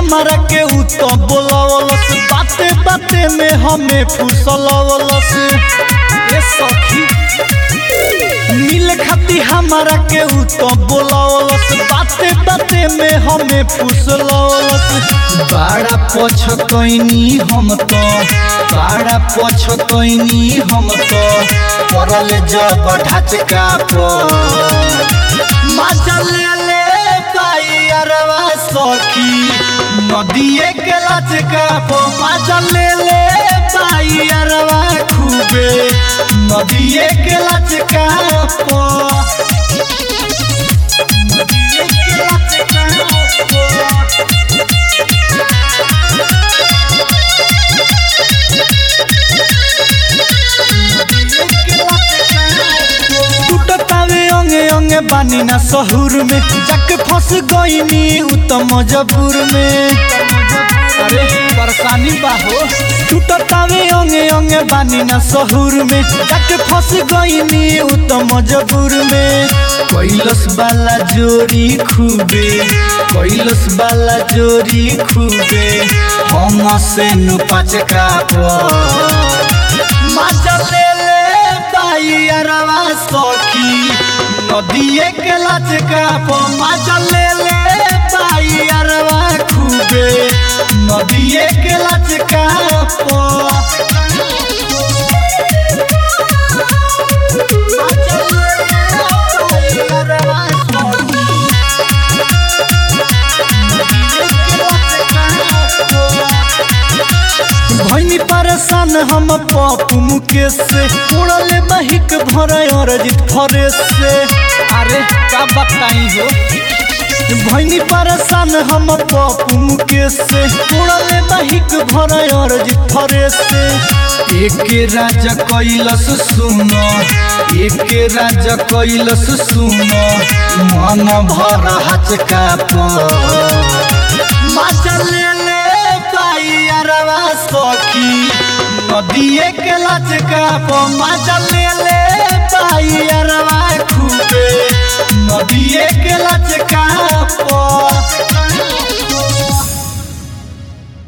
हमारा के उ तो बोलावलस बाते बाते में हमें फुसलावलस ए सखी मिल खाती हमारा के उ तो बोलावलस बाते बाते में हमें फुसलावलस बड़ा पछतैनी हम तो बड़ा पछतैनी हम तो पड़ल जब ढचका पर मजा ले ले पाई अरवा सखी नदिए के लचका पर मजा ले ले पाई अरवा खूबे नदिए के लचका पर नदिए के लचका पर टूटतावे अंगे अंगे बानी ना सहूर में जाके फंस गईनी उ तो मजबूर में अरे परेशानी बाहो टूटतावे अंगे अंगे बानी ना सहूर में जाके फंस गईनी उ तो मजबूर में कैलस वाला जोरी खूबे कैलस वाला जोरी खूबे हम से नु पचका पर मजा ले ले पाई अरवा सखी नदिए के लचका पर मजा ले ले पाई अरवा खूबे नदिए के लचका पर भैनी परेशान हम पप्पू मुकेश से उड़ले बहिक भर अरजित फरेश से अरे का बताई हो भैनी परेशान हम पप्पू मुकेश से उड़ले बहिक भर अरजित फरेश से एक राजा कैलस सुनो एक राजा कैलस सुनो मन भर हचका पर मजा ले ले पाई अरवा सखी नदिए के लचका पर मजा ले ले पाई अरवा खूबे नदिए के लचका पर